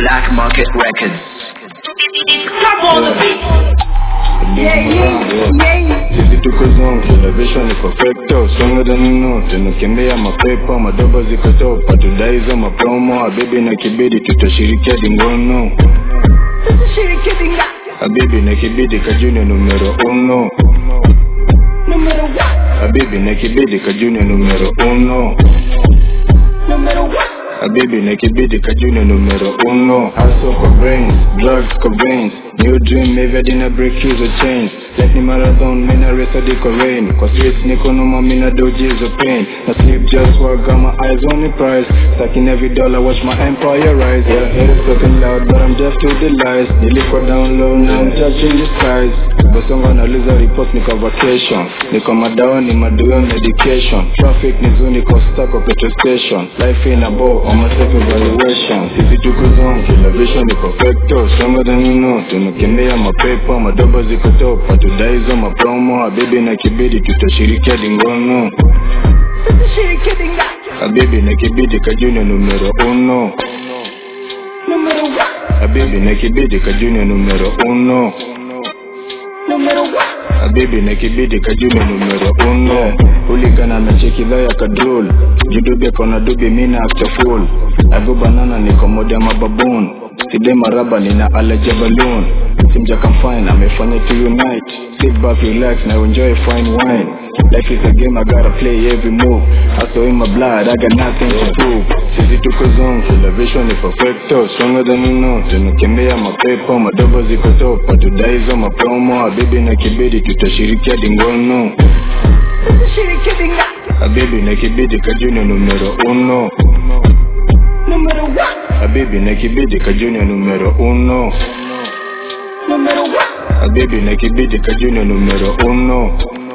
Black Market Records. Come on the beat. Yeah, yeah, yeah. Sisi tuko zone, elevation ni perfecto Stronger than you know, tunakimbia mapepo Madoba ziko top, hatudai hizo mapromo Habibi na kibidi, tutashirikia dingono Shiriki dinga. Habibi na kibidi, kajuni numero uno Numero one. Habibi na kibidi, kajuni numero uno Numero one. Habibi na kibidi, kajuni numero uno Hustle kwa brains, drugs kwa veins New dream, maybe I didn't break through the chains Like ni marathon, mina race hadi kwa rain Kwa streets niko noma, mina doji hizo pain Na sleep just work, got my eyes on the prize Stacking every dollar, watch my empire rise Yeah, haters talking loud, but I'm deaf to the lies Nilikuwa down low, now I'm touching the skies Basongo anauliza report, niko vacation Niko madawa, ni maduo medication Traffic ni zoo, niko stuck kwa petrol station Life in a bow, on my self evaluation Sisi tuko zone, kila vision ni perfecto Stronger than you know, tunakimbia mapepo Madoba ziko top, hatudai hizo mapromo Habibi na kibidi, tutashirikia dingono Shiriki dinga. Habibi na kibidi, kajuni numero uno Numero one. Habibi na kibidi, kajuni numero uno Numero one. Habibi na kibidi kajuni numero uno Uligana na cheki dha ya kadrol Judubi kona dubi mina after full Ago banana niko mode ya mababoon Side maraba nina alaja balloon Simja fine amefanya to unite Sit back relax na enjoy fine wine Life is a game I gotta play every move Hustle in my blood I got nothing to prove Sisi tuko zone kila vision ni perfecto Stronger than you know tunakimbia mapepo Madoba ziko top hatudai hizo mapromo Habibi na kibidi tutashirikia dingono Shiriki dinga. Habibi na kibidi kajuni numero uno Numero one. Habibi na kibidi kajuni numero uno Numero one. Habibi na kibidi kajuni numero uno